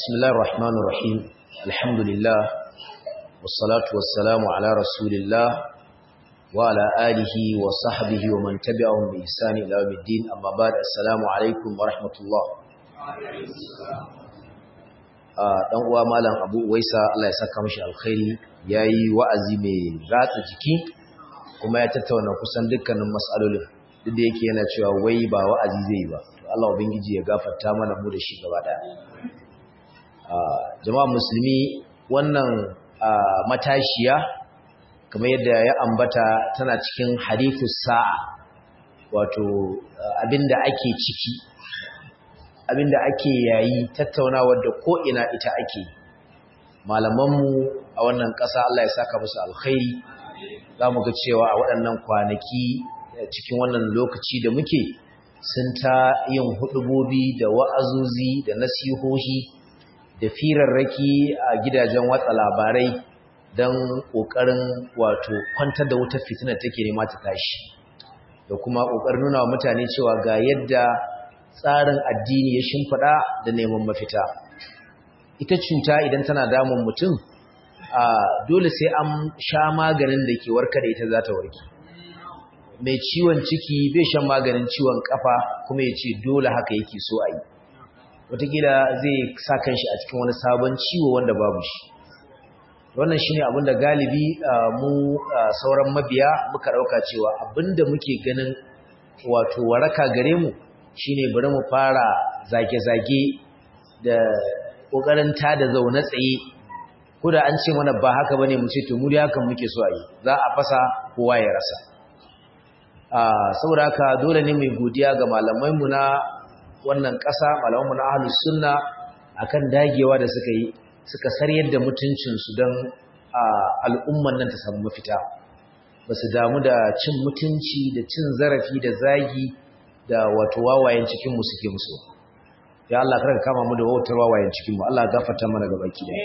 بسم الله الرحمن الرحيم الحمد لله والصلاة والسلام على رسول الله وعلى آله وصحبه ومن تبعهم بإحسان إلى يوم الدين أما بعد السلام عليكم ورحمة الله dan uwa malam Abu Waisa Allah ya saka mishi alkhairi yayi wa'azi mai ratsa jiki kuma ya tattauna kusan dukkanin mas'alolin duk da yake yana cewa wai ba wa'azi zai ba to Allah ubangiji ya gafarta mana mu da shi gaba daya jama'a musulmi wannan matashiya kamar yadda ya ambata tana cikin hadithus sa'a wato abinda ake ciki abinda ake yayi tattaunawar da ko ina ita ake malamanmu a wannan ƙasa Allah ya saka musu alkhairi za mu ga cewa a waɗannan kwanaki cikin wannan lokaci da muke sun ta yin hudubobi da wa'azuzi da nasihohi da firarraki a gidajen watsa labarai don ƙoƙarin wato kwantar da wutar fitinar take nema ta tashi da kuma ƙoƙarin nuna wa mutane cewa ga yadda tsarin addini ya shimfiɗa da neman mafita ita cuta idan tana damun mutum a dole sai an sha maganin da ke warka da ita za ta warke mai ciwon ciki bai shan maganin ciwon kafa kuma ya ce dole haka yake so a yi watakila zai sa kanshi a cikin wani sabon ciwo wanda babu shi wannan shine abin da galibi mu sauran mabiya muka dauka cewa abinda muke ganin wato waraka gare mu shine bari mu fara zage-zage da kokarin ta da zaune tsaye ko da an ce mana ba haka bane mu ce to mu dai hakan muke so a yi za a fasa kowa ya rasa saboda haka dole ne mai godiya ga malamai mu na wannan ƙasa malamanmu na ahlus sunna akan dagewa da suka yi suka saryar da mutuncinsu don al'umman nan ta samu mafita ba su damu da cin mutunci da cin zarafi da zagi da wato wawayen cikinmu suke musu ya Allah kar ka kama mu da wautar wawayen cikinmu Allah gafarta mana ga baki da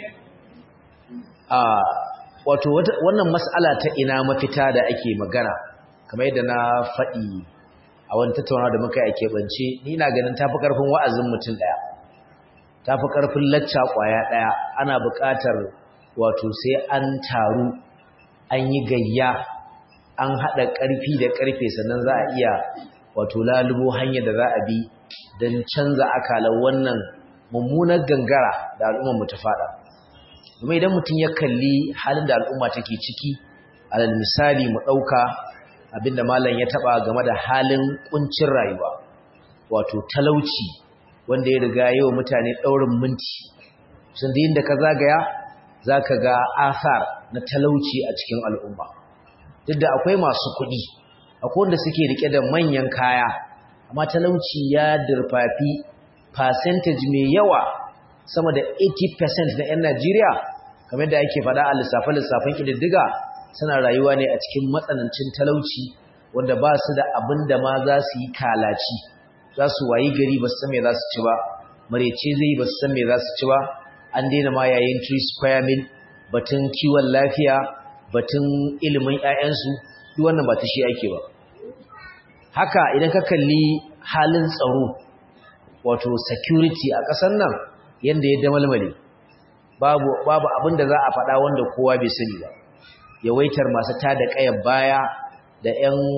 wato wannan mas'ala ta ina mafita da ake magana kamar yadda na faɗi a wani tattauna da muka yi a keɓance ni na ganin tafi ƙarfin wa'azin mutum ɗaya tafi ƙarfin lacca ƙwaya ɗaya ana buƙatar wato sai an taru an yi gayya an haɗa ƙarfi da ƙarfe sannan za a iya wato lalubo hanyar da za a bi don canza akalar wannan mummunar gangara da al'ummar mu ta faɗa kuma idan mutum ya kalli halin da al'umma take ciki alal misali mu ɗauka abinda malam ya taba game da halin kuncin rayuwa wato talauci wanda ya riga yau mutane daurin minti sun da inda ka zagaya zaka ga asar na talauci a cikin al'umma duk da akwai masu kuɗi akwai wanda suke rike da manyan kaya amma talauci ya dirfafi percentage mai yawa sama da 80% na 'yan Najeriya kamar da ake faɗa a lissafe-lissafen ƙididdiga suna rayuwa ne a cikin matsanancin talauci wanda ba su da abin da ma za su yi kalaci za su wayi gari ba su san me za su ci ba marece zai ba su san me za su ci ba an daina ma yayin tree square mil batun kiwon lafiya batun ilimin 'ya'yansu duk wannan ba ta shi ake ba haka idan ka kalli halin tsaro wato security a ƙasar nan yanda ya damalmale babu babu abin da za a faɗa wanda kowa bai sani ba yawaitar masu tada ƙayar baya da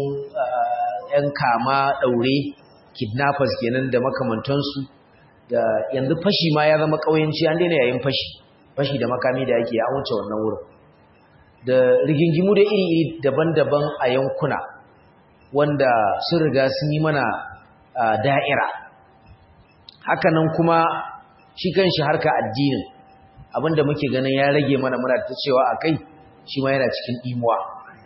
'yan kama ɗaure kidnappers kenan da makamantansu da yanzu fashi ma ya zama ƙauyenci an daina yayin fashi fashi da makami da ake an wuce wannan wurin da rigingimu da iri-iri daban-daban a yankuna wanda sun riga sun yi mana da'ira hakanan kuma shi kan shi harka addinin abinda muke ganin ya rage mana muna ta cewa a kai shi ma yana cikin imuwa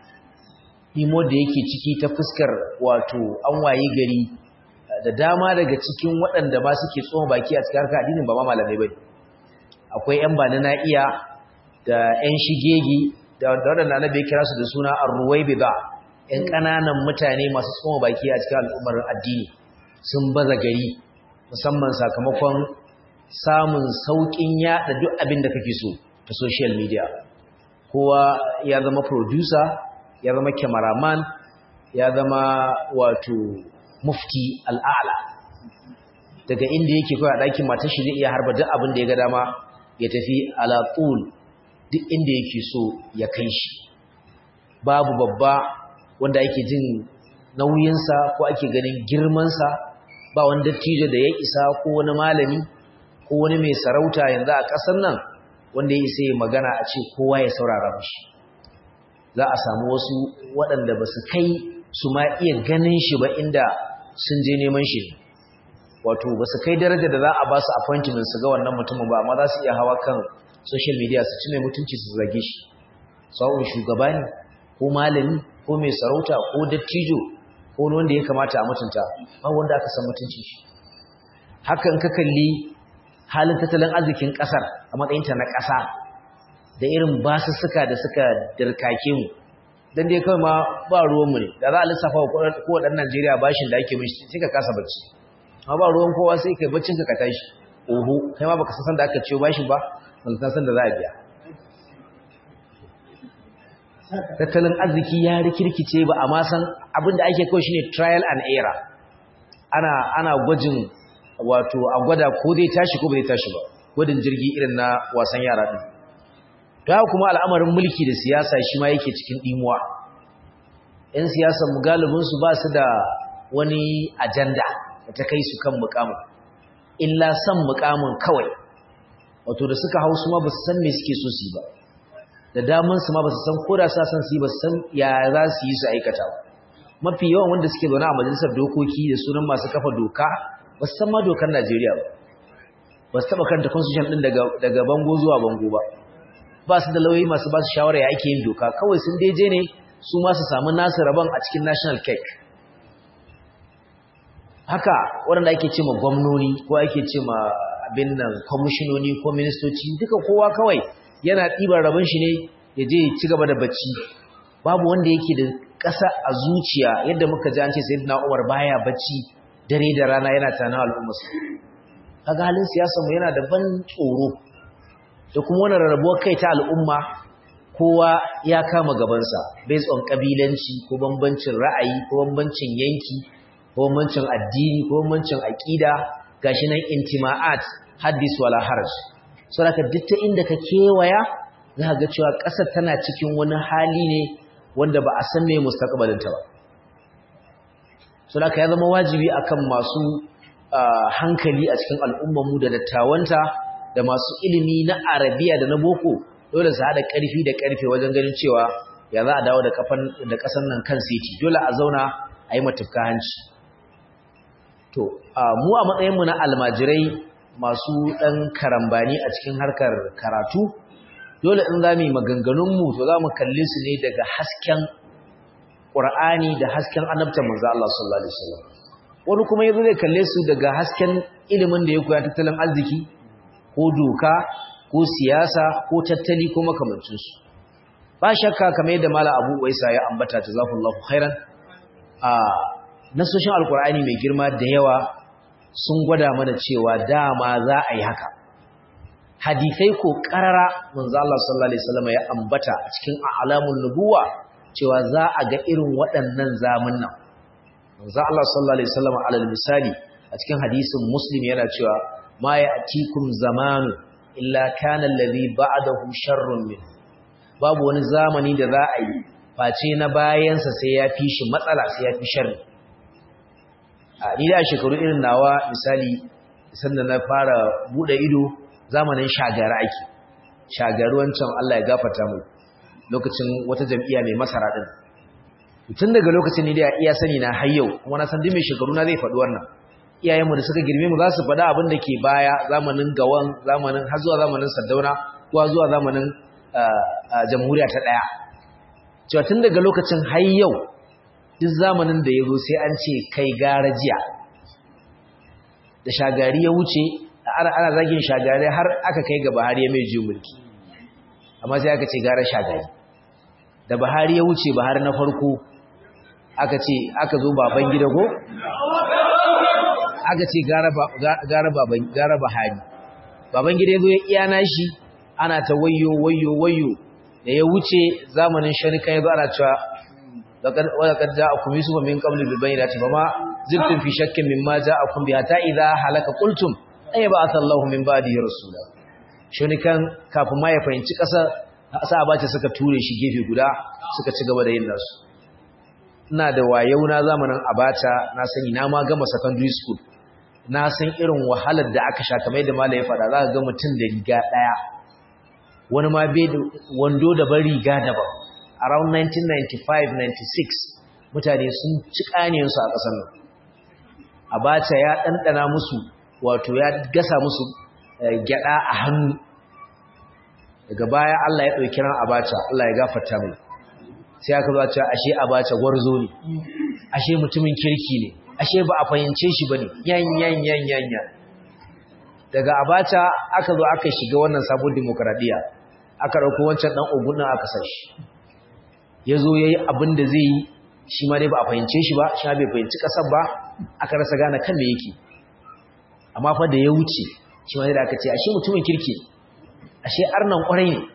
imo da yake ciki ta fuskar wato an waye gari da dama daga cikin waɗanda ba suke tsohon baki a cikin harkar addinin ba ma malamai bane akwai yan bani na iya da yan shigegi da waɗanda annabi ya kira su da suna arruwaibida yan ƙananan mutane masu tsohon baki a cikin al'ummar addini sun baza gari musamman sakamakon samun sauƙin yaɗa duk abin da kake so ta social media kowa ya zama producer ya zama cameraman ya zama wato mufti al'ala daga inda yake kawai a ɗakin matar shi zai iya harba duk abin da ya ga dama ya tafi ala duk inda yake so ya kai shi babu babba wanda ake jin nauyinsa ko ake ganin girmansa ba wani dattijo da ya isa ko wani malami ko wani mai sarauta yanzu a ƙasar nan wanda ya isa ya magana a ce kowa ya saurara mashi za a samu wasu waɗanda ba su kai su ma iya ganin shi ba inda sun je neman shi wato ba su kai daraja da za a ba su appointment su ga wannan mutumin ba amma za su iya hawa kan social media su ci mai mutunci su zage shi sawun shugaba ne ko malami ko mai sarauta ko dattijo ko wanda ya kamata a mutunta ba wanda aka san mutunci shi hakan ka kalli halin tattalin arzikin kasar a matsayinta na ƙasa da irin basussuka da suka dirkake mu dan dai kawai ma ba ruwanmu ne da za a lissafa wa kowaɗan Najeriya bashin da ake mishi sai ka kasa bacci amma ba ruwan kowa sai kai baccin ka tashi oho kai ma baka san da aka ciyo bashin ba ban san da za a biya tattalin arziki ya rikirkice ba amma san abin da ake kawai shine trial and error ana ana gwajin wato a gwada ko zai tashi ko bai tashi ba gwadin jirgi irin na wasan yara din to kuma al'amarin mulki da siyasa shi ma yake cikin dimuwa yan siyasar mu galibin su ba su da wani ajanda da ta kai su kan mukamin illa san mukamin kawai wato da suka hau su ma ba su san me suke so su yi ba da daman su ma ba su san ko da sa san su yi ba su san ya za su yi su aikata ba mafi yawan wanda suke zaune a majalisar dokoki da sunan masu kafa doka ba su san ma dokar Najeriya ba ba su taɓa karanta constitution ɗin daga bango zuwa bango ba ba su da lauyi masu ba su shawara ya ake yin doka kawai sun daije ne su ma su samu nasu rabon a cikin national cake haka waɗanda ake ce ma gwamnoni ko ake ce ma abin nan kwamishinoni ko ministoci duka kowa kawai yana ɗiban rabon shi ne ya je ci gaba da bacci babu wanda yake da ƙasa a zuciya yadda muka ji an ce sayyidina Umar baya bacci dare da rana yana tana al'ummarsa kaga halin siyasar mu yana da ban tsoro da kuma wannan rarrabuwar kai ta al'umma kowa ya kama gabansa based on kabilanci ko bambancin ra'ayi ko bambancin yanki ko bambancin addini ko bambancin aqida gashi nan intima'at haddis wala haraj saboda duk ta inda ka kewaya za ga cewa ƙasar tana cikin wani hali ne wanda ba a san me mustaqbalin ta ba saboda ya zama wajibi akan masu hankali a cikin al'ummar mu da dattawanta da masu ilimi na arabiya da na boko dole su haɗa ƙarfi da ƙarfe wajen ganin cewa ya za a dawo da kafan da ƙasar nan kan siti dole a zauna a yi matufka hanci to mu a matsayinmu na almajirai masu ɗan karambani a cikin harkar karatu dole in za mu yi maganganunmu to za mu kalli su ne daga hasken ƙur'ani da hasken annabta manzo Allah sallallahu alaihi wasallam wani kuma yazo zai kalle su daga hasken ilimin da ya koya tattalin arziki ko doka ko siyasa ko tattali ko makamancinsu ba shakka kamar yadda mala abu waisa ya ambata jazakallahu khairan a nasoshin alkur'ani mai girma da yawa sun gwada mana cewa dama za a yi haka hadisai ko karara manzo Allah sallallahu alaihi wasallam ya ambata a cikin alamun nubuwa cewa za a ga irin waɗannan zamunnan manzo Allah sallallahu alaihi wasallam alal misali a cikin hadisin muslim yana cewa ma ya'tikum zamanu illa kana alladhi ba'dahu sharrun min babu wani zamani da za a yi face na bayansa sai ya fi shi matsala sai ya fi sharri a ni da shekaru irin nawa misali sanda na fara bude ido zamanin shagara ake shagaru wancan Allah ya gafarta mu lokacin wata jam'iyya mai masara din tun daga lokacin ni da iya sani na har yau kuma na san duk mai shekaru na zai faɗi wannan iyayenmu da suka girme mu za su faɗa abin da ke baya zamanin gawan zamanin har zuwa zamanin saddauna ko zuwa zamanin jamhuriya ta ɗaya cewa tun daga lokacin har yau duk zamanin da ya zo sai an ce kai gara jiya da shagari ya wuce ana ana zagin shagari har aka kai ga Buhari ya mai jiyo mulki amma sai aka ce gara shagari da Buhari ya wuce Buhari na farko aka ce aka zo baban gida go aka ce gara gara baban gara Buhari baban gida ya zo ya iya nashi ana ta wayo wayo wayo da ya wuce zamanin sharika ya zo ana cewa wadda ja a kuma yusufa min kamar bilban ya ce ba ma zibtum fi shakkin mimma ja'akum bi hatta idha halaka qultum ay ba'atha Allahu min ba'dihi rasula shine kan kafin ma ya fahimci kasa sa abace suka ture shi gefe guda suka ci gaba da yin nasu ina da wayau na zamanin abacha na sani na ma gama secondary school na san irin wahalar da aka sha kamar yadda malai ya faɗa za ka ga mutum da riga ɗaya wani ma bai da wando da ban riga daban around 1995-96 mutane sun ci ƙaniyansu a ƙasar nan abacha ya ɗanɗana musu wato ya gasa musu gyaɗa a hannu daga baya Allah ya ɗauki ran abacha Allah ya gafarta mai sai aka zo cewa ashe abacha gwarzo ne ashe mutumin kirki ne ashe ba a fahimce shi bane yan yan yan yan yan daga abacha aka zo aka shiga wannan sabon demokradiya aka dauko wancan dan ogun nan aka sa shi yazo yayi abin da zai yi shi ma dai ba a fahimce shi ba shi ma bai fahimci kasar ba aka rasa gane kan me yake amma fa da ya wuce shi ma dai aka ce ashe mutumin kirki ashe arnan kwarai ne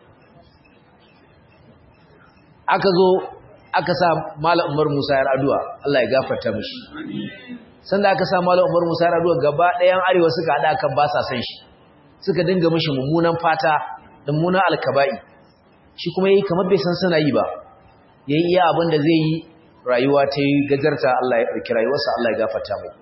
aka zo aka sa Malam Umar Musa yar addu'a Allah ya gafarta mishi sanda aka sa Malam Umar Musa yar addu'a gaba ɗayan arewa suka hada kan ba sa san shi suka dinga mishi mummunan fata da mummunan alkaba'i shi kuma yayi kamar bai san suna yi ba yayi iya abin da zai yi rayuwa ta yi gajarta Allah ya ɗauki rayuwarsa Allah ya gafarta mai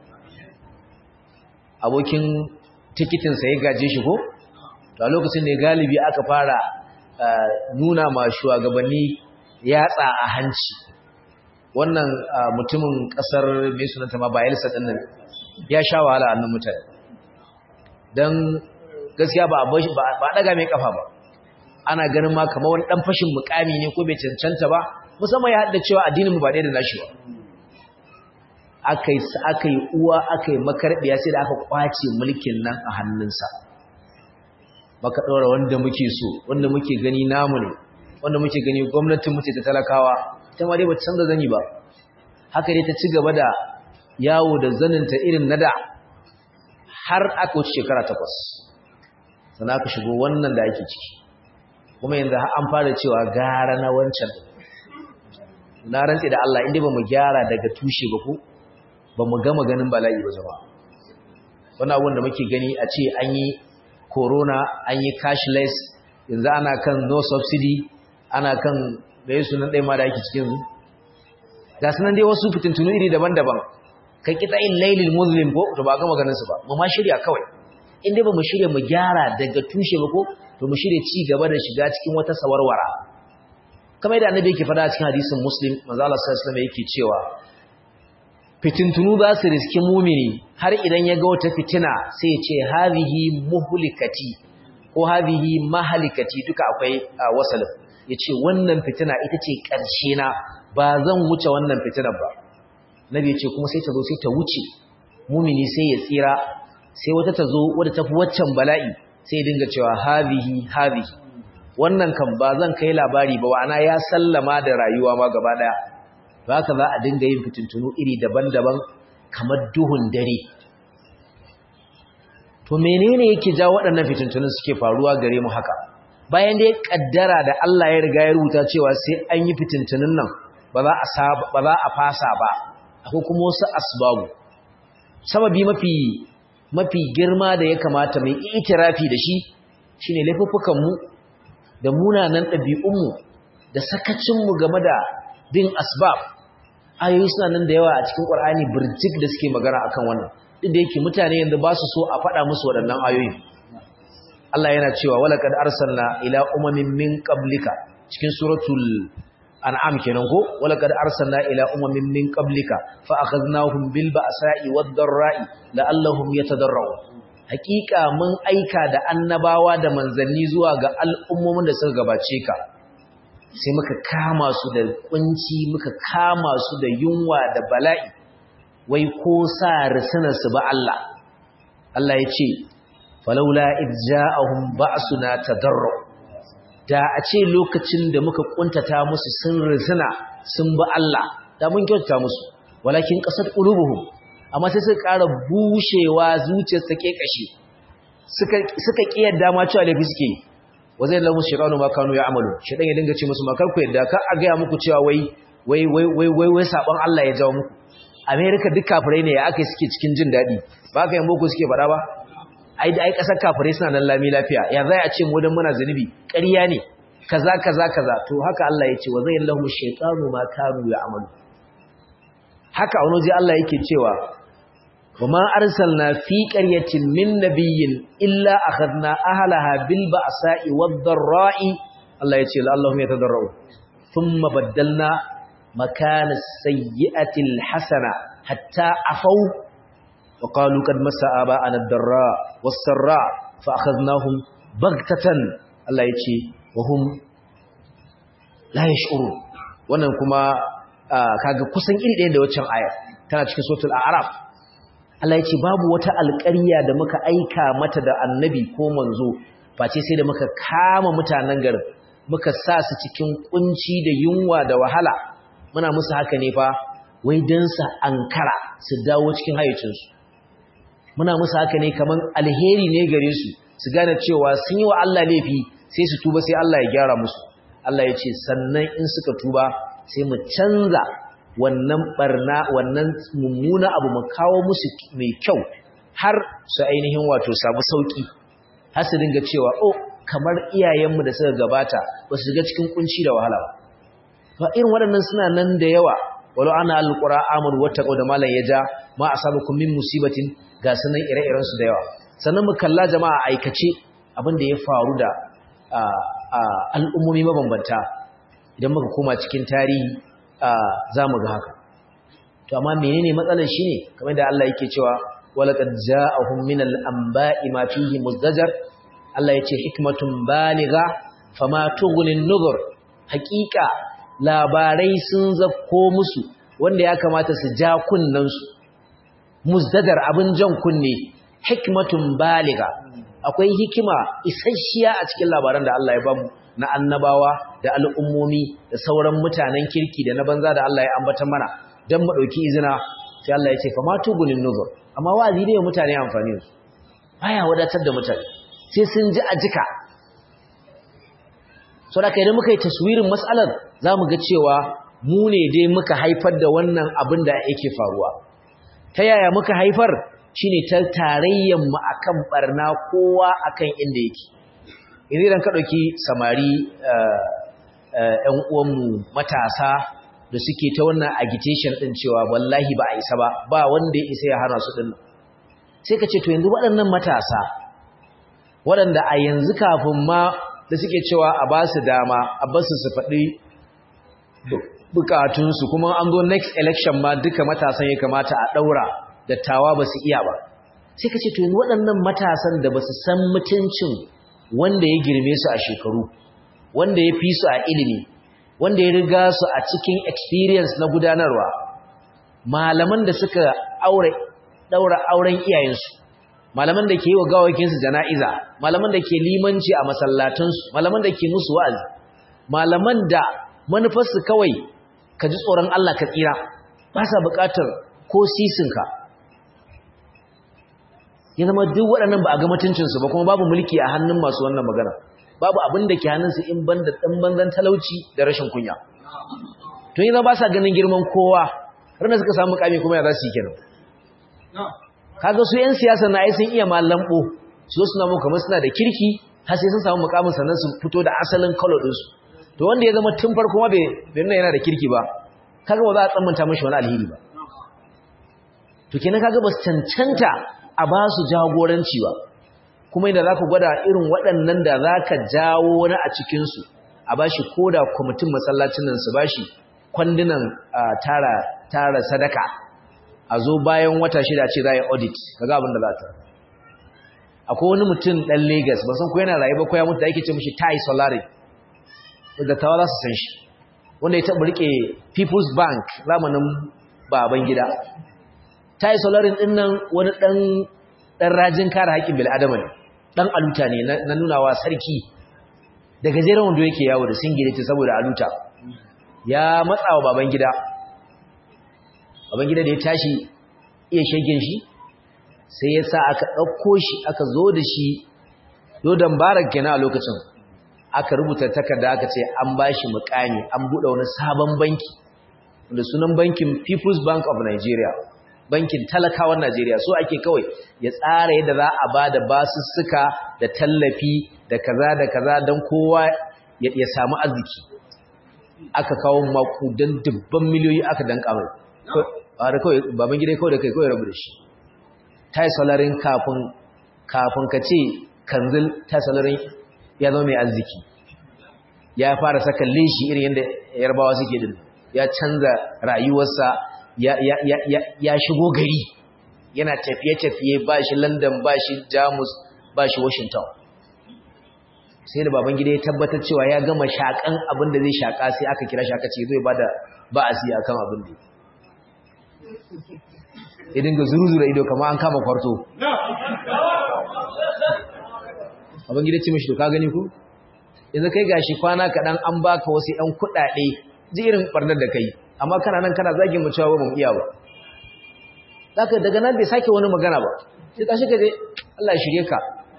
abokin tikitin sa ya gaje shi ko to a lokacin da galibi aka fara nuna ma shugabanni yatsa a hanci wannan mutumin kasar mai sunanta ma bayelsa din nan ya sha wahala a nan mutane don gaskiya ba a daga mai kafa ba ana ganin ma kamar wani dan fashin mukami ne ko bai cancanta ba musamman ya haɗa cewa addinin mu ba ɗaya da nashi ba aka yi uwa aka yi makarbiya sai da aka kwace mulkin nan a hannunsa maka ɗora wanda muke so wanda muke gani namu ne wanda muke gani gwamnatin muke ta talakawa ita ma dai ba ta canza zani ba haka dai ta ci gaba da yawo da zaninta irin na da har aka wuce shekara takwas sannan aka shigo wannan da ake ciki kuma yanzu an fara cewa gara na wancan na rantse da Allah inda ba mu gyara daga tushe ba ko ba mu gama ganin bala'i ba jama'a wannan abun da muke gani a ce an yi corona an yi cashless yanzu ana kan no subsidy ana kan da yi sunan ɗaya ma da ake cikin su ga sunan dai wasu fitintunu iri daban-daban kan kita in lailil muslim ko to ba gama ganin su ba mu ma shirya kawai in dai ba mu shirya mu gyara daga tushe ba ko to mu shirya ci gaba da shiga cikin wata sawarwara kamar yadda annabi yake faɗa cikin hadisin muslim manzo Allah sallallahu alaihi wasallam yake cewa fitintunu za su riski mumini har idan ya ga wata fitina sai ya ce hadhihi muhlikati ko hadhihi mahalikati duka akwai wasalin yace wannan fitina ita ce ƙarshe na ba zan wuce wannan fitinar ba nabi yace kuma sai ta zo sai ta wuce mumini sai ya tsira sai wata ta zo wadda tafi waccan bala'i sai ya dinga cewa hadhihi hadhihi wannan kan ba zan kai labari ba wa'ana ya sallama da rayuwa ma gaba daya haka za a dinga yin fitintunu iri daban-daban kamar duhun dare to menene yake ja waɗannan fitintunun suke faruwa gare mu haka bayan da ya kaddara da Allah ya riga ya rubuta cewa sai an yi fitintunun nan ba za a ba za a fasa ba akwai kuma wasu asbabu sababi mafi mafi girma da ya kamata mai itirafi da shi shine laifuffukan mu da munanan ɗabi'un mu da sakacin mu game da bin asbab ayoyi suna nan da yawa a cikin Qur'ani burjik da suke magana akan wannan duk da yake mutane yanzu ba su so a faɗa musu waɗannan ayoyi Allah yana cewa walaqad arsalna ila umamin min qablika cikin suratul an'am kenan ko walaqad arsalna ila umamin min qablika fa akhadnahum bil ba'sa'i wad dharra'i la'allahum yatadarrun hakika mun aika da annabawa da manzanni zuwa ga al'ummomin da suka gabace ka sai muka kama su da kunci muka kama su da yunwa da bala'i wai ko sa risinarsu ba Allah Allah ya ce falaula idja'ahum ba'suna tadarru da a ce lokacin da muka kuntata musu sun risina sun ba Allah da mun kyautata musu walakin qasat qulubuhum amma sai suka ƙara bushewa zuciyar ta kekashe suka suka kiyarda ma cewa laifi suke yi wa zai lamu shaytanu ma kanu ya'malu shaytan ya dinga ce musu makar ku yadda ka a ga muku cewa wai wai wai wai wai wai sabon Allah ya jawo muku America duk kafirai ne ya aka suke cikin jin daɗi ba ka yin boko suke faɗa ba ai ai ƙasar kafirai suna nan lami lafiya ya zai a ce mu dan muna zunubi ƙarya ne kaza kaza kaza to haka Allah ya ce wa zai lahu shaytanu ma kanu ya'malu haka wani waje Allah yake cewa wa ma arsalna fi qaryatin min nabiyyin illa akhadna ahlaha bil ba'sa'i wad dharra'i Allah ya ce la'allahum yatadarra'u thumma baddalna makana as-sayyi'ati al-hasana hatta afaw wa qalu qad massa aba'ana ad-darra was-sarra fa akhadnahum baghtatan Allah ya ce wa hum la yash'urun wannan kuma kaga kusan iri ɗaya da waccan aya tana cikin suratul a'raf Allah ya ce babu wata alƙarya da muka aika mata da annabi ko manzo face sai da muka kama mutanen garin muka sa su cikin kunci da yunwa da wahala muna musu haka ne fa wai dan su ankara su dawo cikin hayyacinsu muna musu haka ne kaman alheri ne gare su su gane cewa sun yi wa Allah laifi sai su tuba sai Allah ya gyara musu Allah ya ce sannan in suka tuba sai mu canza wannan barna wannan mummuna abu mu kawo musu mai kyau har su ainihin wato samu sauki har su dinga cewa oh kamar iyayenmu da suka gabata ba su shiga cikin kunci da wahala ba fa irin waɗannan suna nan da yawa walau ana alqura amur wattaqu da malan yaja ma asabakum min musibatin ga sanan ire-iren su da yawa sannan mu kalla jama'a aikace abin da ya faru da al'ummomi mabambanta idan muka koma cikin tarihi za mu ga haka to amma menene matsalar shi ne kamar da Allah yake cewa walaqad ja'ahum min al-anba'i ma fihi muzdajar Allah yace hikmatun baligha fama tughni an-nuzur haqiqa labarai sun zakko musu wanda ya kamata su ja kunnan su muzdadar abin jan kunne hikmatun baligha akwai hikima isasshiya a cikin labaran da Allah ya bamu na annabawa da al'ummomi da sauran mutanen kirki da na banza da Allah ya ambata mana don mu ɗauki izina sai Allah ya ce fa matu gunin nuzur amma wazi ne mutane amfani su baya wadatar da mutane sai sun ji a jika so da kai da muka yi taswirin matsalar za mu ga cewa mu ne dai muka haifar da wannan abin da yake faruwa ta yaya muka haifar shine ta tarayyan mu akan barna kowa akan inda yake idan ka ɗauki samari ‘yan uwanmu matasa da suke ta wannan agitation ɗin cewa wallahi ba a isa ba ba wanda ya isa ya hana su ɗin sai ka ce to yanzu waɗannan matasa waɗanda a yanzu kafin ma da suke cewa a ba su dama a ba su su faɗi bukatunsu kuma an zo next election ma duka matasan ya kamata a ɗaura dattawa ba su iya ba sai ka ce to yanzu waɗannan matasan da ba su san mutuncin wanda ya girme su a shekaru wanda ya fi su a ilimi wanda ya riga su a cikin experience na gudanarwa malaman da suka aure daura auren iyayensu malaman da ke yi wa gawakinsu jana'iza malaman da ke limanci a masallatansu malaman da ke musu wa'azi malaman da manufarsu kawai ka ji tsoron Allah ka tsira ba sa buƙatar ko sisinka ya zama duk waɗannan ba a ga mutuncinsu ba kuma babu mulki a hannun masu wannan magana babu abin da ke hannunsu in ban da ɗan banzan talauci da rashin kunya tun yi zama ba sa ganin girman kowa ranar suka samu kame kuma ya za su yi kenan kaga su 'yan siyasa na ai sun iya malambo su zo suna muka suna da kirki har sai sun samu mukamin sannan su fito da asalin kalo ɗinsu to wanda ya zama tun farko ma bai nuna yana da kirki ba kaga ba za a tsammanta mashi wani alheri ba to kenan kaga ba su cancanta a ba su jagoranci ba kuma inda za ku gwada irin waɗannan da za ka jawo wani a cikinsu a ba shi ko da kwamitin masallacin nan su ba shi kwandunan tara sadaka a zo bayan wata shida ce za a yi audit ka ga abin da za ta akwai wani mutum ɗan Legas ba san ko yana rayu ba ko ya mutu da ake ce mishi tai solari da tawa za su san shi wanda ya taɓa riƙe people's bank zamanin baban gida tai solarin ɗin nan wani ɗan ɗan rajin kare haƙƙin bil'adama ne ɗan aluta ne na nunawa sarki da gajeren wanda yake yawo da singileti saboda aluta ya matsa wa baban gida baban gida da ya tashi iya shegen shi sai ya sa aka ɗauko shi aka zo da shi dodon barak kenan a lokacin aka rubuta takarda aka ce an ba shi mukami an buɗe wani sabon banki da sunan bankin People's Bank of Nigeria bankin talakawan Najeriya so ake kawai ya tsara yadda za a ba da basussuka da tallafi da kaza da kaza don kowa ya samu arziki aka kawo makudan dubban miliyoyi aka danka mai a da kawai baban gida kawai da kai kawai rabu da shi ta yi salarin kafin kafin ka ce kanzil ta salarin ya zama mai arziki ya fara saka leshi irin yadda yarbawa suke din ya canza rayuwarsa ya shigo gari yana tafiye-tafiye ba shi london ba shi jamus ba shi washington sai da baban gida ya tabbatar cewa ya gama shakan abin da zai shaka sai aka kira shaka ce zai ba da ba'asi a kan abin da ya dinga zuru-zura ido kama an kama kwarto abin gida ce mashi to ka gani ku yanzu kai gashi kwana kaɗan an baka wasu 'yan kuɗaɗe ji irin ɓarnar da kai amma kana nan kana zagin mu cewa ba mu iya ba zaka daga nan bai sake wani magana ba sai tashi ka je Allah ya shirye ka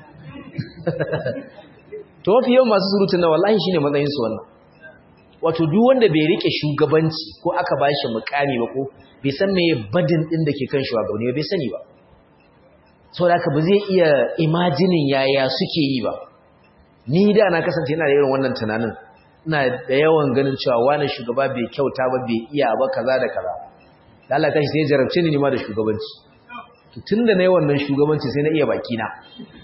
to mafi yawan masu surutun na wallahi shine matsayin su wannan wato duk wanda bai rike shugabanci ko aka bashi mukami ba ko bai san me badin din da ke kan shugabanni bai sani ba saboda haka ba zai iya imajinin yaya suke yi ba ni da na kasance ina da irin wannan tunanin ina da yawan ganin cewa wani shugaba bai kyauta ba bai iya ba kaza da kaza da Allah kashi sai jarabce ni ma da shugabanci to tunda nayi wannan shugabanci sai na iya baki na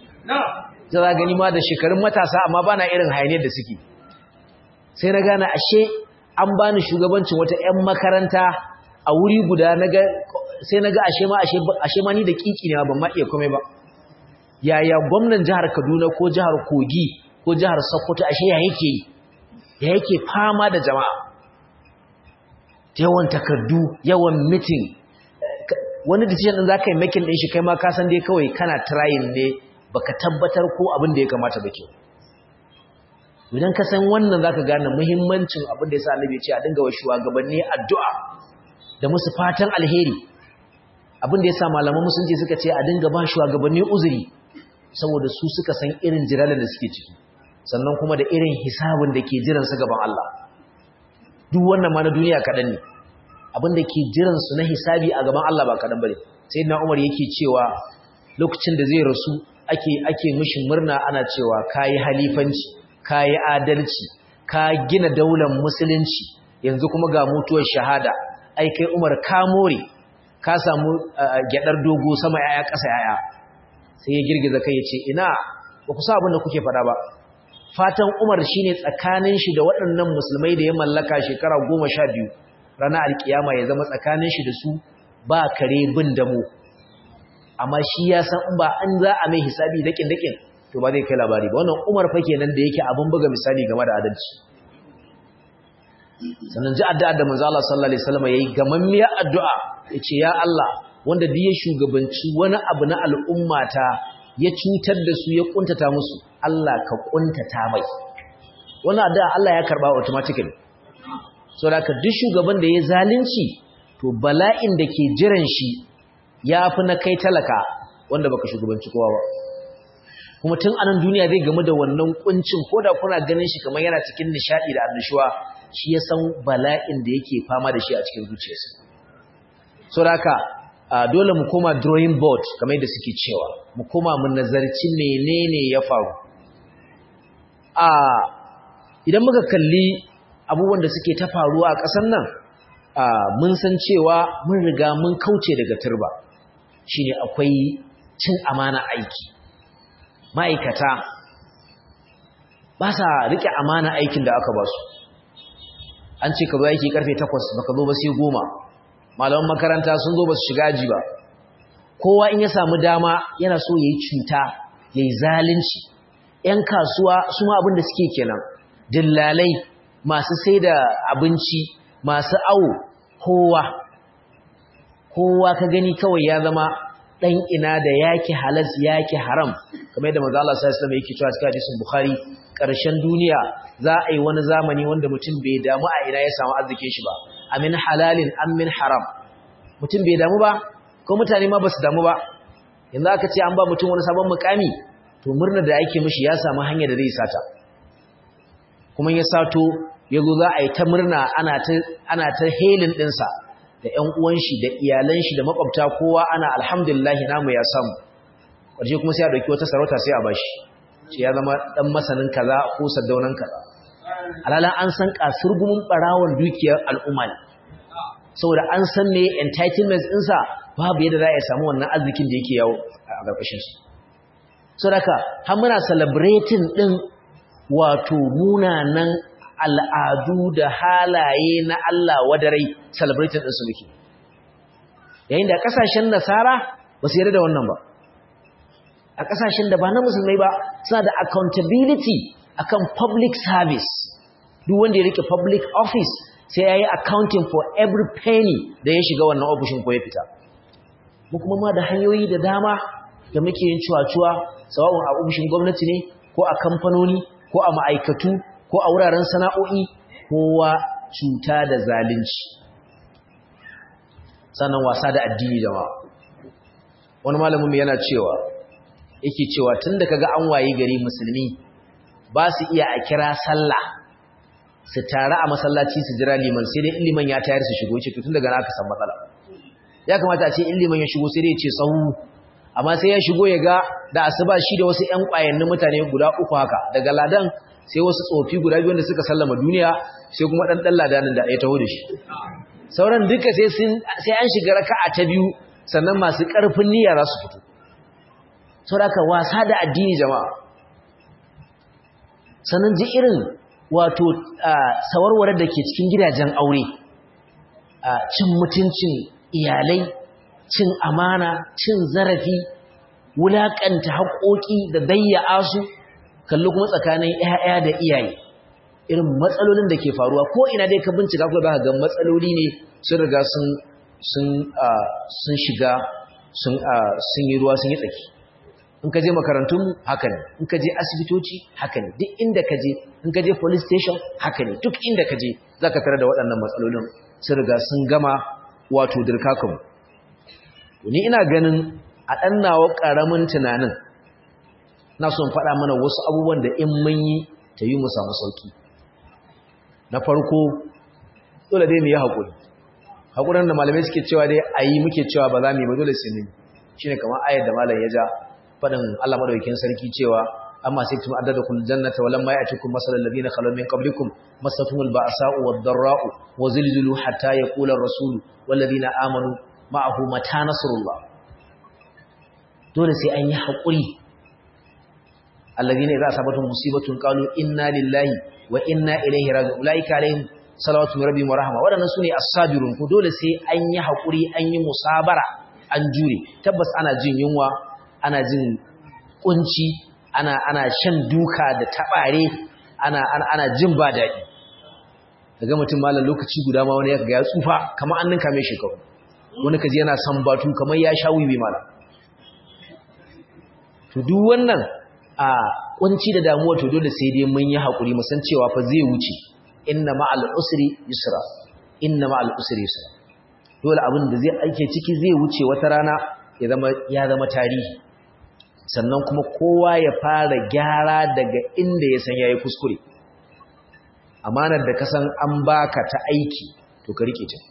za za gani ma da shekarun matasa amma bana irin hayaniyar da suke sai na gane ashe an bani shugabancin wata ƴan makaranta a wuri guda naga sai naga ashe ma ashe ashe ma ni da kiki ne ban ma iya komai ba yaya gwamnan jihar Kaduna ko jihar Kogi ko jihar Sokoto ashe ya yake yi ya yake fama da jama'a yawan takardu yawan mitin wani decision din zaka yi making din shi kai ma ka san dai kawai kana trying ne baka tabbatar ko abin da ya kamata ba ke idan ka san wannan zaka gane muhimmancin abin da yasa Annabi ya ce a dinga wa shugabanni addu'a da musu fatan alheri abin da yasa malaman musulunci suka ce a dinga ba shugabanni uzuri saboda su suka san irin jiralan da suke ciki sannan kuma da irin hisabin da ke jiransu gaban Allah duk wannan ma na duniya kaɗan ne abin da ke jiransu na hisabi a gaban Allah ba kaɗan bane sai na Umar yake cewa lokacin da zai rasu ake ake mishi murna ana cewa kayi halifanci kayi adalci ka gina daular musulunci yanzu kuma ga mutuwar shahada ai kai Umar ka more ka samu gyadar dogo sama yaya ƙasa yaya sai ya girgiza kai ya ce ina ba ku sa abin da kuke faɗa ba fatan Umar shine tsakanin shi da waɗannan musulmai da ya mallaka shekara goma sha biyu ranar alkiyama ya zama tsakanin shi da su ba kare bin damo amma shi ya san in ba an za a mai hisabi dakin dakin to ba zai kai labari ba wannan Umar fa kenan da yake abin buga misali game da adalci sannan ji addu'a da manzo Allah sallallahu alaihi wasallam yayi gamammiyar addu'a yace ya Allah wanda duk ya shugabanci wani abu na al'ummata ya cutar da su ya kuntata musu Allah ka kuntata mai wannan addu'a Allah ya karba automatically so da ka duk shugaban da ya zalunci to bala'in da ke jiran shi yafi na kai talaka wanda baka shugabanci kowa ba kuma tun anan duniya zai gamu da wannan kuncin koda kuna ganin shi kamar yana cikin nishadi da annashuwa shi ya san bala'in da yake fama da shi a cikin zuciyarsa so da haka dole mu koma drawing board kamar yadda suke cewa mu koma mu nazarci menene ya faru a idan muka kalli abubuwan da suke ta faruwa a ƙasar nan mun san cewa mun riga mun kauce daga turba shine akwai cin amana aiki ma'aikata ba sa rike amana aikin da aka ba su an ce ka zo aiki karfe 8 baka zo ba sai goma. malaman makaranta sun zo ba su shiga aji ba kowa in ya samu dama yana so ya yi cuta ya yi zalunci ‘yan kasuwa su ma abin da suke kenan dillalai masu sai da abinci masu awo kowa kowa ka gani kawai ya zama ɗan ina da yaki halas yaki haram kamar yadda manzo Allah sallallahu alaihi wasallam yake cewa cikin hadisin Bukhari ƙarshen duniya za a yi wani zamani wanda mutum bai damu a ina ya samu arzikin shi ba amin halalin an min haram mutum bai damu ba ko mutane ma ba su damu ba yanzu aka ce an ba mutum wani sabon mukami to murnar da ake mishi ya samu hanya da zai sata kuma ya sato ya zo za a yi ta murna ana ta helin ɗinsa da ‘yan uwan shi da iyalan shi da makwabta kowa ana alhamdulillahi namu ya samu ƙarshe kuma sai a ɗauki wata sarauta sai a bashi ce ya zama ɗan masanin kaza ko saddaunan kaza alalan an san kasurgumin ɓarawon dukiyar al'umma ne saboda an san ne entitlements ɗinsa babu yadda za a samu wannan arzikin da yake yawo a ƙarƙashin su saboda har muna celebrating ɗin wato munanan al'adu da halaye na Allah wadarai celebrating ɗinsu muke yayin da ƙasashen nasara ba su yarda da wannan ba a ƙasashen da ba na musulmai ba suna da accountability akan public service duk wanda ya rike public office sai ya yi accounting for every penny da ya shiga wannan ofishin ko ya fita mu kuma ma da hanyoyi da dama da muke yin cuwa-cuwa sawa'un a ofishin gwamnati ne ko a kamfanoni ko a ma'aikatu ko a wuraren sana'o'i kowa cuta da zalunci sannan wasa da addini jama'a wani malamin yana cewa yake cewa tun da kaga an waye gari musulmi ba su iya a kira sallah su tare a masallaci su jira liman sai dai liman ya tayar su shigo ce tun daga naka san matsala ya kamata a ce in liman ya shigo sai dai ya ce sahu amma sai ya shigo ya ga da asuba shi da wasu ƴan ƙwayannin mutane guda uku haka daga ladan sai wasu tsofi guda biyu da suka sallama duniya sai kuma dan dan ladanin da ya taho da shi sauran duka sai sun sai an shiga raka'a ta biyu sannan masu ƙarfin niyya za su fito saboda wasa da addini jama'a sannan ji irin wato sawarware da ke cikin gidajen aure cin mutuncin iyalai cin amana cin zarafi wulaƙanta haƙoƙi da dayya'a su kallo kuma tsakanin ‘ya'ya da iyaye irin matsalolin da ke faruwa ko ina dai ka bincika kuma ba ga matsaloli ne sun riga sun shiga sun yi ruwa sun yi tsaki in ka je makarantun haka ne in ka je asibitoci haka ne duk inda ka je in ka je police station haka ne duk inda ka je za ka tare da waɗannan matsalolin sun riga sun gama wato dirkakanmu ni ina ganin a ɗan nawa ƙaramin tunanin na son faɗa mana wasu abubuwan da in mun yi ta yi mu samu sauki na farko dole dai mu yi haƙuri haƙurin da malamai suke cewa dai a yi muke cewa ba za mu yi ba dole sai mu yi shi ne kamar ayar da malam ya ja faɗin Allah madaukakin sarki cewa amma sai tun addada kun jannata walam ma ya'tikum masalal ladina khalu min qablikum masatumul ba'sa'u wad-dharra'u wa zilzilu hatta yaqula ar-rasul wal ladina amanu ma'ahu mata nasrullah dole sai an yi haƙuri alladhina idza asabatuhum musibatun qalu inna lillahi wa inna ilaihi raji'un ulaika alaihim salawatu min rabbihim wa rahma wadannan sune as-sabirun ko dole sai an yi hakuri an yi musabara an jure tabbas ana jin yunwa ana jin kunci ana ana shan duka da tabare ana ana, ana jin ba dadi daga mutum malam lokaci guda ma wani ya ga ya tsufa kamar an ninka mai shekaru wani kaji yana san batu kamar ya sha wiwi malam to duk wannan a kunci da damuwa to dole sai dai mun yi hakuri mu san cewa fa zai wuce inna ma'al usri yusra inna ma'al usri yusra dole abin da zai ake ciki zai wuce wata rana ya zama ya zama tarihi sannan kuma kowa ya fara gyara daga inda ya san yayi kuskure amanar da ka san an baka ta aiki to ka rike ta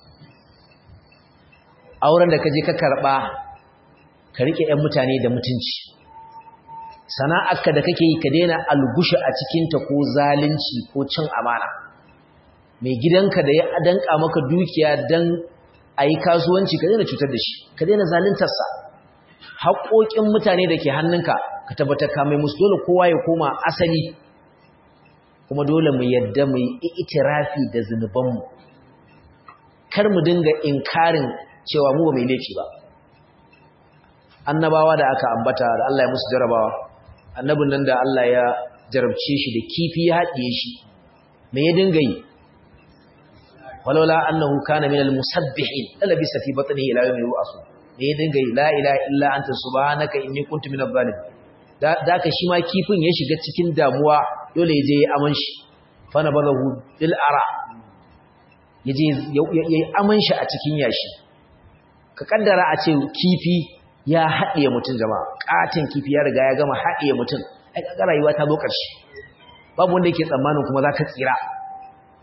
auren da ka je ka karba ka rike ƴan mutane da mutunci sana'arka da kake yi ka daina algushi a cikinta ko zalunci ko cin amana mai gidanka da ya danka maka dukiya don a yi kasuwanci ka daina cutar da shi ka daina zaluntarsa haƙoƙin mutane da ke hannunka ka tabbatar ka mai musu dole kowa ya koma asali kuma dole mu yadda mu yi itirafi da zunubanmu kar mu dinga inkarin cewa mu ba mai laifi ba annabawa da aka ambata da Allah ya musu jarabawa annabin nan da Allah ya jarabce shi da kifi ya haɗiye shi me ya dinga yi walaula annahu kana minal musabbihin labisa fi batnihi ila yawmi yub'asu me ya dinga yi la ilaha illa anta subhanaka inni kuntu minadh zalimin da ka shi ma kifin ya shiga cikin damuwa dole ya je ya aman shi fa nabadahu bil ara yaje yayi aman shi a cikin yashi ka kaddara a ce kifi ya haɗiye mutum jama'a ƙatin kifi ya riga ya gama haɗiye mutum ai kaga rayuwa ta zo ƙarshe babu wanda yake tsammanin kuma za ka tsira a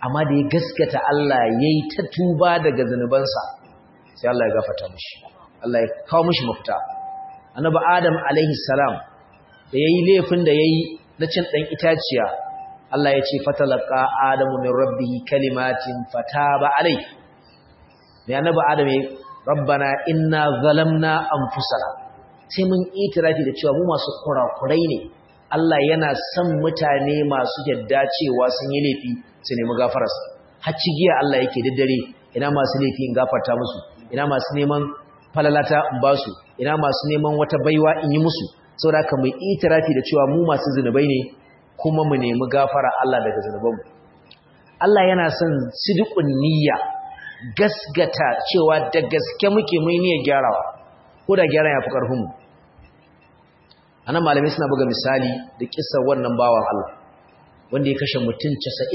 amma da ya gaskata Allah yayi ta tuba daga zanubansa sai Allah ya gafarta mishi Allah ya kawo mishi mafita annabi Adam alaihi salam da yayi laifin da yayi na cin dan itaciya Allah ya ce fatalaqa adamu min rabbih kalimatin fataba alai ne annabi Adam ya rabbana inna zalamna anfusana sai mun itirafi da cewa mu masu kurakurai ne Allah yana son mutane masu yadda cewa sun yi laifi su nemi gafararsa har cigiya Allah yake daddare ina masu laifi in gafarta musu ina masu neman falalata in ba su ina masu neman wata baiwa in yi musu saboda haka mu itirafi da cewa mu masu zinubai ne kuma mu nemi gafara Allah daga zinubanmu Allah yana son sidiqun niyya gasgata cewa da gaske muke mai niyyar gyarawa ko da gyaran ya fi karfin mu anan malamai suna buga misali da kissar wannan bawan Allah wanda ya kashe mutum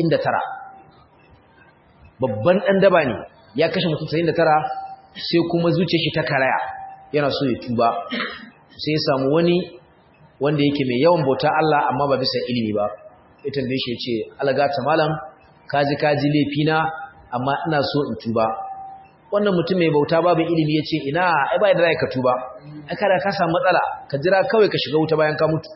99 babban dan daba ne ya kashe mutum 99 sai kuma zuciyar shi ta karaya yana so ya tuba sai ya samu wani wanda yake mai yawan bauta Allah amma ba bisa ilimi ba ya tambaye shi ya ce algata malam kaji kaji laifina amma ina so in tuba wannan mutum mai bauta babu ilimi ya ce ina ai ba da rai ka tuba ai kada ka samu matsala ka jira kawai ka shiga wuta bayan ka mutu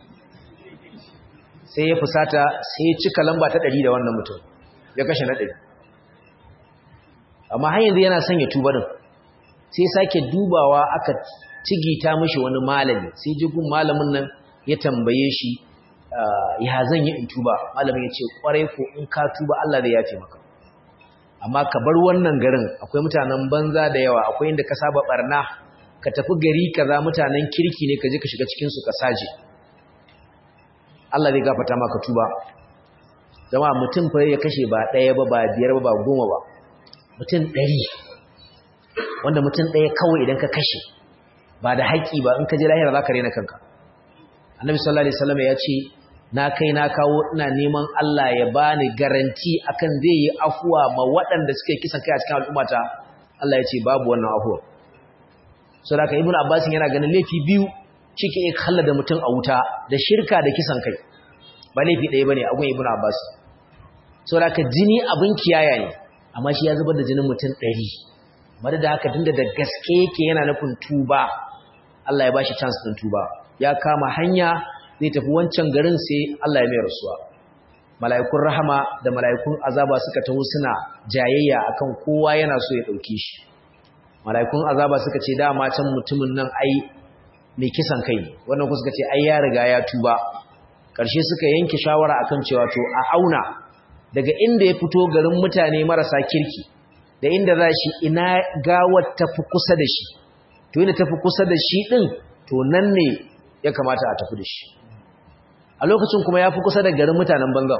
sai ya fusata sai ya cika lamba ta ɗari da wannan mutum ya kashe na ɗari amma har yanzu yana son ya tuba din sai sake dubawa aka cigita mishi wani malami sai jigun malamin nan ya tambaye shi ya zan yi in tuba malamin ya ce kwarai ko in ka tuba Allah zai yafe maka amma ka bar wannan garin akwai mutanen banza da yawa akwai inda ka saba barna ka tafi gari kaza mutanen kirki ne ka je ka shiga cikin su ka saje Allah zai gafarta maka tuba jama'a mutum fa ya kashe ba ɗaya ba ba biyar ba ba goma ba mutum ɗari wanda mutum ɗaya kawai idan ka kashe ba da haƙƙi ba in ka je lahira za ka rena kanka annabi sallallahu alaihi wasallam ya ce na kai na kawo ina neman Allah ya bani garanti akan zai yi afuwa ma waɗanda suke kisan kai a cikin al'ummata Allah ya ce babu wannan afuwa so da ka ibnu abbas yana ganin laifi biyu cike ya kalla da mutum a wuta da shirka da kisan kai ba laifi ɗaya bane a gun ibnu abbas so da ka jini abin kiyaya ne amma shi ya zubar da jinin mutum ɗari bari da haka tunda da gaske yake yana nufin tuba Allah ya bashi chance din tuba ya kama hanya zai tafi wancan garin sai Allah ya mai rasuwa mala'ikun rahama da mala'ikun azaba suka taho suna jayayya akan kowa yana so ya dauke shi mala'ikun azaba suka ce dama can mutumin nan ai mai kisan kai wannan kuma suka ce ai ya riga ya tuba karshe suka yanke shawara akan cewa to a auna daga inda ya fito garin mutane marasa kirki da inda za shi ina gawar tafi kusa da shi to inda tafi kusa da shi din to nan ne ya kamata a tafi da shi a lokacin kuma ya fi kusa da garin mutanen bangan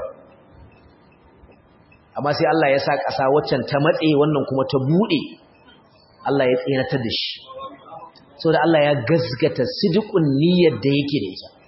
amma sai Allah ya sa ƙasa waccan ta matse wannan kuma ta buɗe Allah ya tseratar da shi so da Allah ya gazgata sidikun niyyar da yake da ita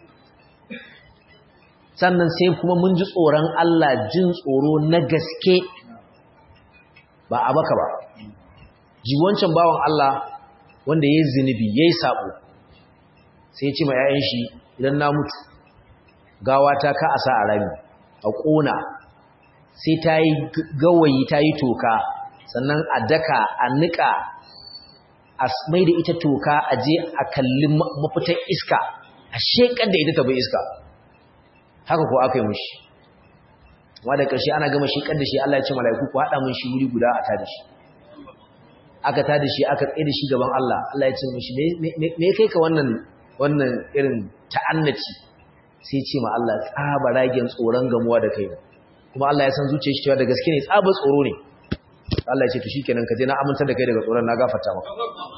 sannan sai kuma mun ji tsoron Allah jin tsoro na gaske ba a baka ba ji wancan bawan Allah wanda ya yi zunubi ya yi saɓo sai ya ce ma ‘ya'yan shi idan na mutu gawa ta ka a sa a rami a ƙona sai ta yi gawayi ta yi toka sannan a daka a niƙa a mai da ita toka a je a kalli mafitar iska a shekar da ita ta bai iska haka ko aka yi mushi amma da ƙarshe ana gama shekar da shi Allah ya ce mala'iku ku haɗa mun shi wuri guda a tada shi aka tada shi aka tsaye da shi gaban Allah Allah ya ce mushi me kai ka wannan wannan irin ta'annaci sai ce ma Allah tsaba ragen tsoron gamuwa da kai kuma Allah ya san zuciyar shi cewa da gaske ne tsaba tsoro ne Allah ya ce to shikenan ka je na amintar da kai daga tsoron na gafarta maka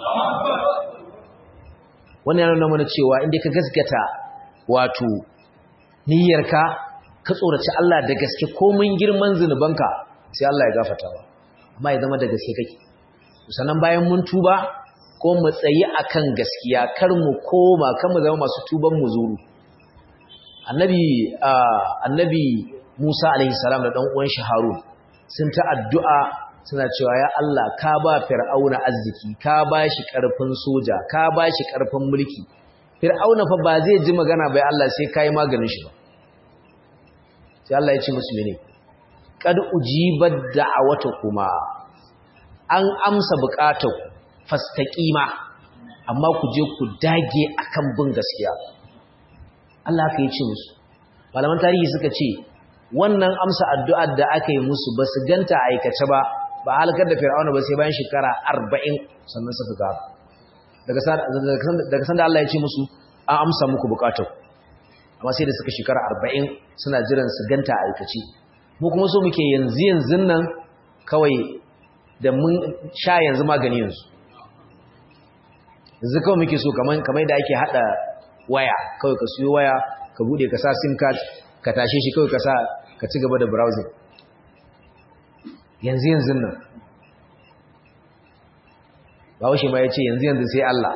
wannan yana nuna mana cewa inda ka gaskata wato niyyarka ka tsoraci Allah da gaske komin girman zinubanka sai Allah ya gafarta ba amma ya zama da gaske kake sannan bayan mun tuba ko mu tsayi akan gaskiya kar mu koma kan mu zama masu tuban mu zuru annabi annabi Musa alaihi salam da dan uwan shi Harun sun ta addu'a suna cewa ya Allah ka ba fir'auna arziki ka ba shi karfin soja ka ba shi karfin mulki fir'auna fa ba zai ji magana bai Allah sai kai maganin shi ba sai Allah ya ce musu mene qad ujibat da'awatukuma an amsa buƙatar fastaqima amma ku je ku dage akan bin gaskiya Allah ka yi ce musu malaman tarihi suka ce wannan amsa addu'ar da aka yi musu ba su ganta aikace ba ba halakar da fir'auna ba sai bayan shekara arba'in sannan suka ga daga sanda Allah ya ce musu an amsa muku bukatar amma sai da suka shekara arba'in suna jiran su ganta aikace mu kuma so muke yanzu yanzu nan kawai da mun sha yanzu magani yanzu yanzu kawai muke so kamar da ake hada waya kawai ka siyo waya ka bude ka sa sim card ka tashe shi kawai ka sa ka ci gaba da browsing yanzu yanzu nan bawashi ma ya ce yanzu yanzu sai Allah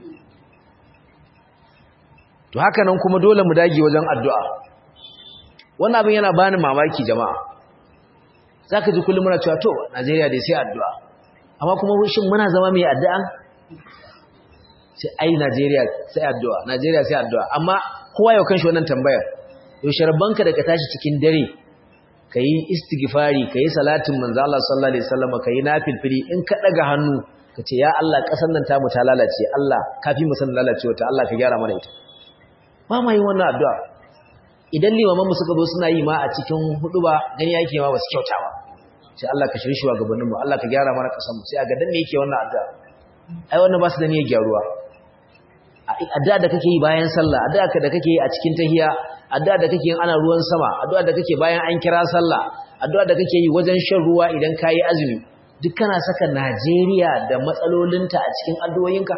to haka nan kuma dole mu dage wajen addu'a wannan abin yana bani mamaki jama'a zaka ji kullum muna cewa to Najeriya dai sai addu'a amma kuma shin muna zama mai addu'a sai ai Najeriya sai addu'a Najeriya sai addu'a amma kowa yau kanshi wannan tambayar yaushe rabbanka da ka tashi cikin dare kayi istighfari kayi salatin manzo Allah sallallahu alaihi wasallam kayi nafilfili in ka daga hannu kace ya Allah kasar nan tamu ta lalace Allah kafi mu san lalacewa ta Allah ka gyara mana ita ba ma yin wannan addu'a idan limaman mu suka zo suna yi ma a cikin huduba gani yake ma basu kyauta ba sai Allah ka shirye shi wa gabanin mu Allah ka gyara mana kasar mu sai a ga dan me yake wannan addu'a ai wannan ba su da niyyar gyaruwa addu'a da kake yi bayan sallah addu'a da kake yi a cikin tahiya addu'a da kake yin ana ruwan sama addu'a da kake bayan an kira sallah addu'a da kake yi wajen shan ruwa idan kayi azumi duk kana saka Najeriya da matsalolinta a cikin addu'o'inka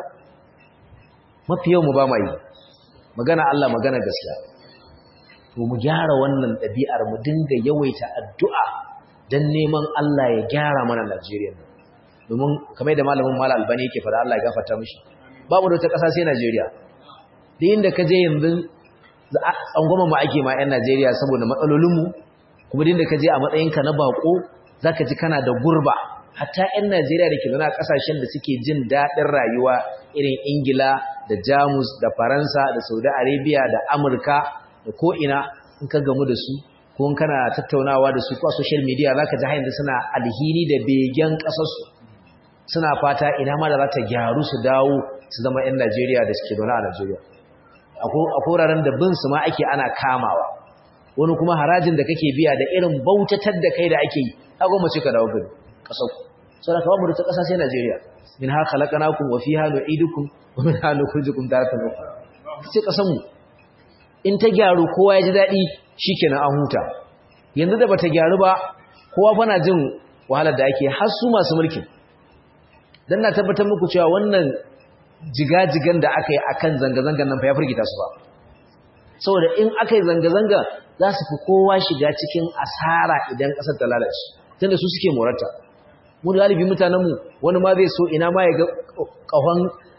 mafi yau mu ba mai magana Allah magana gaskiya to mu gyara wannan ɗabi'ar mu dinga yawaita addu'a dan neman Allah ya gyara mana Najeriya domin kamar da malamin Malam Albani yake fara Allah ya gafarta mishi babu da wata ƙasa sai Najeriya da inda ka je yanzu tsangwama ma ake ma 'yan Najeriya saboda matsalolinmu kuma da inda ka je a matsayinka na bako za ka ji kana da gurba hatta 'yan Najeriya da ke zana ƙasashen da suke jin daɗin rayuwa irin Ingila da Jamus da Faransa da Saudi Arabia da Amurka da ko'ina in ka gamu da su ko in kana tattaunawa da su ko a social media za ka ji hanyar suna alhini da begen ƙasarsu suna fata ina ma da za ta gyaru su dawo su zama 'yan Najeriya da suke zaune a Najeriya. A koraren da bin su ma ake ana kamawa, wani kuma harajin da kake biya da irin bautatar da kai da ake yi, ta goma ce ka dawo gari, ƙasau. Sau da kawai ta ƙasa sai Najeriya, min ha kalakanakun wa fi hannu idukun, wa min hannu kurjikun ta ta nufa. Sai ƙasanmu, in ta gyaru kowa ya ji daɗi shi kenan an huta. Yanzu da bata gyaru ba, kowa fana jin wahalar da ake har su masu mulkin. Dan na tabbatar muku cewa wannan jigajigan da aka yi a kan zanga-zangan nan fa ya firgita su ba saboda in aka yi zanga-zanga za su fi kowa shiga cikin asara idan ƙasar ta lalace tunda su suke morata mu galibi mutanenmu wani ma zai so ina ma ya ga ƙahon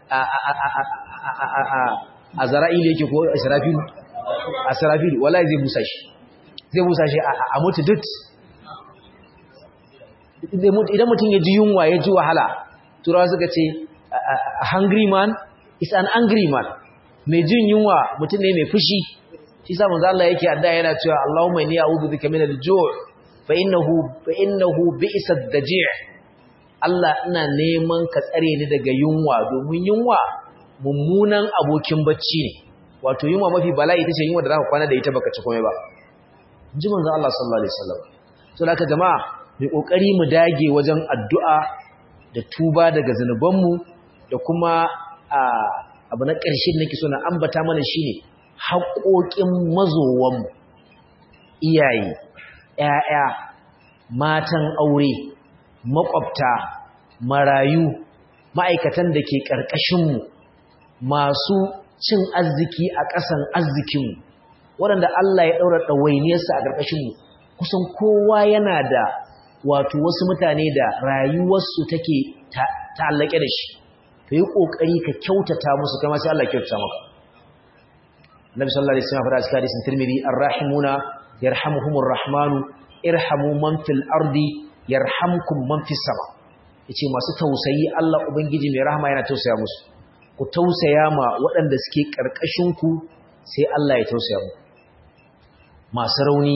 a zara'ili yake ko asirafilu asirafilu wallahi zai busa shi zai busa shi a mutu dut idan mutum ya ji yunwa ya ji wahala turawa suka ce a hungry man is an angry man mai jin yunwa mutum ne mai fushi shi sa manzo Allah yake adda yana cewa Allahumma inni a'udhu bika min al-ju' fa innahu fa innahu bi'sa ad-daji' Allah ina neman ka tsare ni daga yunwa domin yunwa mummunan abokin bacci ne wato yunwa mafi bala'i ita ce yunwa da zaka kwana da ita baka ci komai ba ji manzo Allah sallallahu alaihi wasallam to haka jama'a mu kokari mu dage wajen addu'a da tuba daga zanubanmu da kuma abu na ƙarshe nake so na ambata mana shine haƙoƙin mazowanmu iyaye ƴaƴa matan aure maƙwabta marayu ma'aikatan da ke ƙarƙashinmu masu cin arziki a ƙasan arzikinmu waɗanda Allah ya ɗaura ɗawainiyarsa a ƙarƙashinmu kusan kowa yana da wato wasu mutane da rayuwarsu take ta'allake da shi ka yi ƙoƙari ka kyautata musu kama sai Allah kyautata maka Nabi sallallahu alaihi wasallam fara cikin hadisin Tirmidhi ar-rahimuna yarhamuhumur rahmanu irhamu man fil ardi yarhamkum man fis sama yace masu tausayi Allah ubangiji mai rahama yana tausaya musu ku tausaya ma waɗanda suke karkashin ku sai Allah ya tausaya muku masu rauni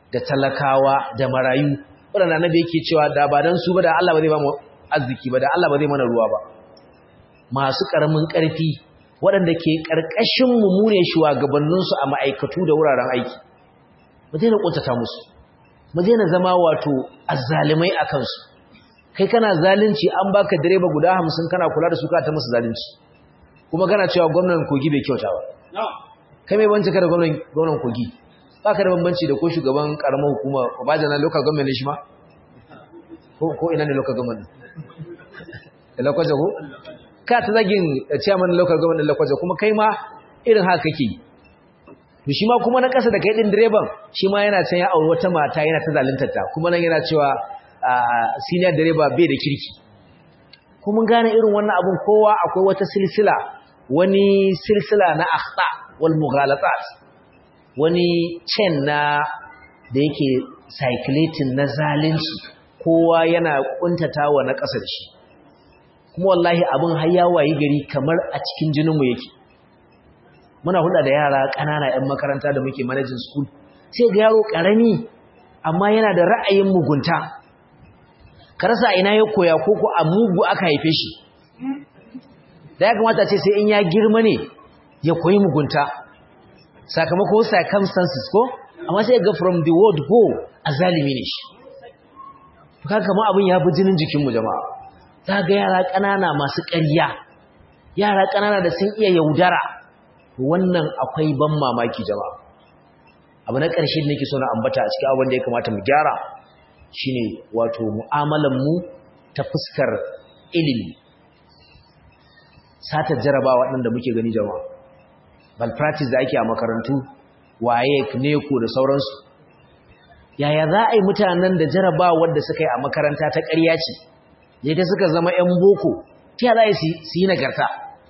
da talakawa da marayu waɗanda annabi yake cewa da ba dan su ba da Allah ba zai ba mu arziki ba da Allah ba zai mana ruwa ba masu ƙaramin ƙarfi waɗanda ke ƙarƙashin mu mu ne shugabanninsu a ma'aikatu da wuraren aiki mu daina ƙuntata musu mu daina zama wato azzalimai a kansu kai kana zalunci an baka direba guda hamsin kana kula da su ka ta musu zalunci kuma kana cewa gwamnan kogi bai kyauta ba kai mai banci ka da gwamnan kogi ba ka da bambanci da ko shugaban karamar hukuma obaja na local government ne shi ma ko ina ne local government da lakwaje ko ka ta zagin chairman local government da lakwaje kuma kai ma irin haka kake to shi ma kuma na kasa da kai din direban shi ma yana can ya auri wata mata yana ta zaluntar ta kuma nan yana cewa senior direba bai da kirki kuma gane irin wannan abun kowa akwai wata silsila wani silsila na akhta wal mughalatat wani chain na da yake cyclating na zalunci kowa yana kuntatawa na kasar shi kuma wallahi abun har ya wayi gari kamar a cikin jinin mu yake muna hulɗa da yara ƙanana 'yan makaranta da muke managing school sai ga yaro ƙarami amma yana da ra'ayin mugunta ka rasa ina ya koya ko ko a mugu aka haife shi da ya kamata ce sai in ya girma ne ya koyi mugunta sakamako circumstances ko amma sai ga from the word go a zalimi ne shi to kaga kamar abin ya fi jinin jikinmu jama'a za ga yara ƙanana masu ƙarya yara ƙanana da sun iya yaudara wannan akwai ban mamaki jama'a abu na ƙarshe da nake so na ambata a cikin abin da ya kamata mu gyara shine wato mu'amalan mu ta fuskar ilimi sata jaraba waɗanda muke gani jama'a bal practice da ake a makarantu waye neko da sauransu yaya za a yi mutanen da jaraba wadda suka yi a makaranta ta ƙarya ce ne ta suka zama 'yan boko ta yaya za a yi su yi nagarta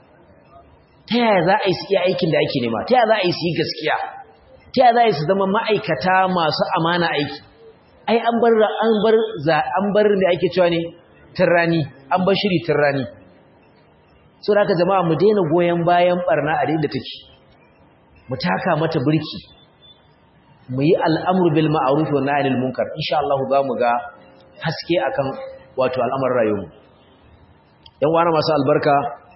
ta yaya za a yi su iya aikin da ake nema ta yaya za a yi su yi gaskiya ta yaya za a yi su zama ma'aikata masu amana aiki ai an bar an bar za an bar da ake cewa ne tirrani an bar shiri tirrani so da haka jama'a mu daina goyen bayan barna a da take mu taka mata burki mu yi al'amru bil ma'ruf wa nahy anil munkar insha Allah za mu ga haske akan wato al'amarin rayuwa yan wani masu albarka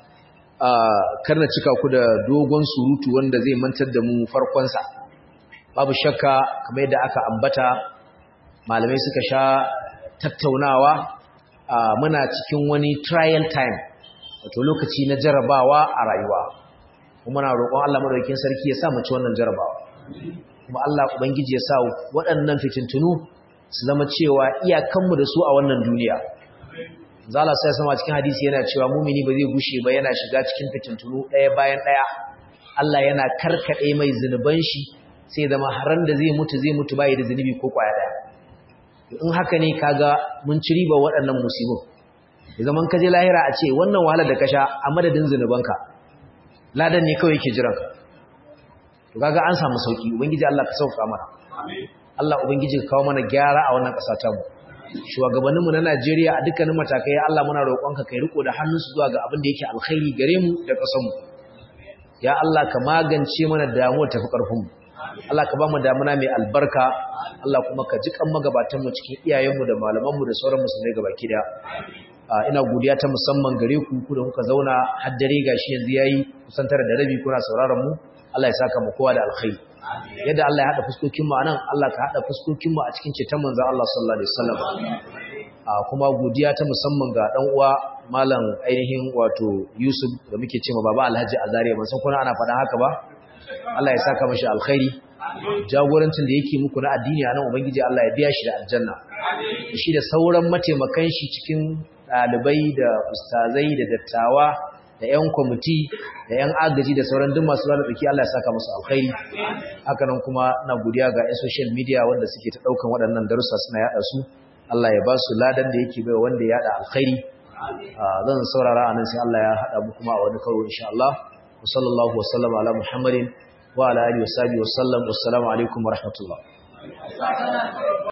a karna cika ku da dogon surutu wanda zai mantar da mu farkon sa babu shakka kamar yadda aka ambata malamai suka sha tattaunawa muna cikin wani trial time wato lokaci na jarabawa a rayuwa kuma na roƙon Allah madaukakin sarki ya sa mu ci wannan jarabawa kuma Allah ubangiji ya sa waɗannan fitintunu su zama cewa iyakanmu da su a wannan duniya zala sai sama cikin hadisi yana cewa mumini ba zai gushe ba yana shiga cikin fitintunu ɗaya bayan ɗaya Allah yana karkaɗe mai zunuban shi sai zama haran da zai mutu zai mutu bai da zunubi ko kwaya ɗaya in haka ne kaga mun ci riba waɗannan musibin da zaman kaje lahira a ce wannan wahalar da ka sha a madadin zunubanka ladan ne kawai yake jiran ka to kaga an samu sauki ubangiji Allah ka sauka mana Allah ubangiji ka kawo mana gyara a wannan ƙasa ta mu shugabanninmu na Najeriya a dukkanin matakai Allah muna roƙonka kai riko da hannunsu zuwa ga abin da yake alkhairi gare mu da ƙasar mu ya Allah ka magance mana damuwar tafi ƙarfin mu Allah ka ba mu damuna mai albarka Allah kuma ka jikan magabatanmu cikin iyayenmu da malamanmu da sauran musulmai gabaki daya ina godiya ta musamman gare ku ku da kuka zauna har dare gashi yanzu yayi kusan tare da rabi kuna sauraron mu Allah ya saka mu kowa da alkhairi yadda Allah ya hada fuskokin mu anan Allah ka hada fuskokin mu a cikin ceton manzon Allah sallallahu alaihi wasallam kuma godiya ta musamman ga dan uwa malam ainihin wato Yusuf da muke cewa baba Alhaji Azariya ban san kuna ana faɗa haka ba Allah ya saka mashi alkhairi jagorancin da yake muku na addini anan ubangiji Allah ya biya shi da aljanna shi da sauran mataimakan shi cikin dalibai da ustazai da dattawa da ƴan kwamiti da ƴan agaji da sauran duk masu rana tsaki Allah ya saka musu alkhairi haka nan kuma na godiya ga ƴan social media wanda suke ta daukan waɗannan darussa suna yada su Allah ya ba su ladan da yake bai wanda ya yada alkhairi zan saurara anan sai Allah ya hada mu kuma a wani karo insha Allah وصلى الله وسلم على محمد وعلى آله وصحبه وسلم والسلام عليكم ورحمة الله